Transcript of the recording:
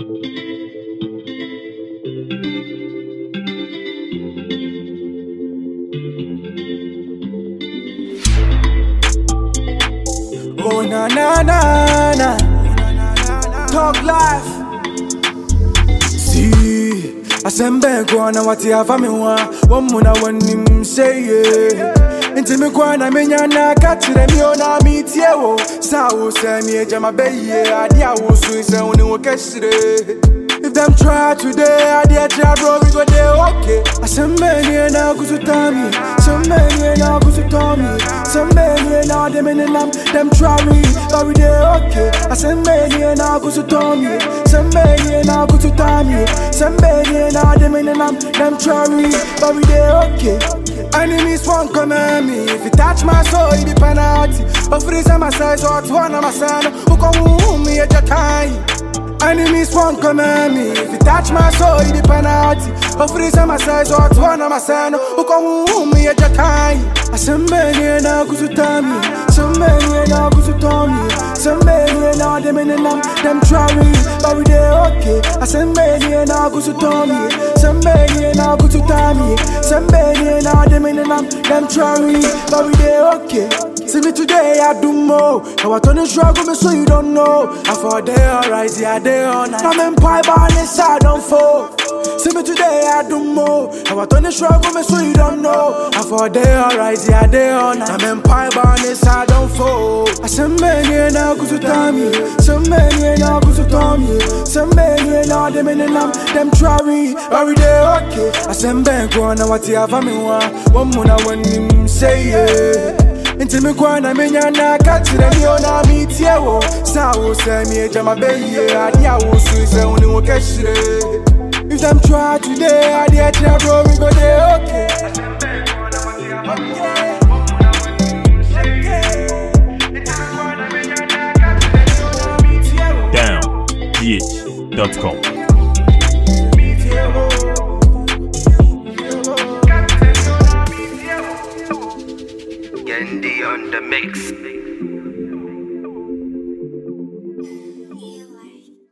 Oh na na na na Talk life See Asembe kwa na wati afami wa Wamu na wanim say yeah Inti mi kwa na minya na katire mi ona mi tie wo Sa wo se mi eja ma beye Adi a wo su ise uni wo keshire If them try today, I dare try bro, we go there okay Asembe ni na kusutami Asembe ni na kusutami Asembe ni na dem in them Them try me, but we there okay Asembe ni na kusutami Asembe ni na kusutami Asembe ni na dem in them Them try me, but we there okay Enemies won't come at me If you touch my soul, it be penalty But for this I'm a size or two, I'm a son Who come woo me at your time Enemies won't come at me If you touch my soul, it be penalty But for this I'm a size or two, I'm a son Who come woo me at your time Asembeni na kusutami Asembeni na kusutami Asembeni na dem in them Them try me, but we dey okay Asembeni na kusutami Asembeni na kusutami Asembeni na dem in them Them try me, but we dey okay See me today, I do more. Now I turn the struggle, me so you don't know. I for day alright, yeah, day all night. I'm in pie bar, this I don't fall. See me today, I do more. Now I turn the struggle, me so you don't know. I for day alright, yeah, day all night. I'm in pie bar, this I don't fall. I send many now, go to Tommy. Some many now, go to Tommy. Some many now, them in them, them try me. Every day, okay. I send back one, now what you have, I mean, one more, now when him say, yeah. Nti mi kwa na menya na katire mi ona mi tie wo Sa wo se mi eja ma beye Adi a wo su se uni wo keshire If them try today Adi a try bro we go dey okay downgh.com. Yendi on the mix.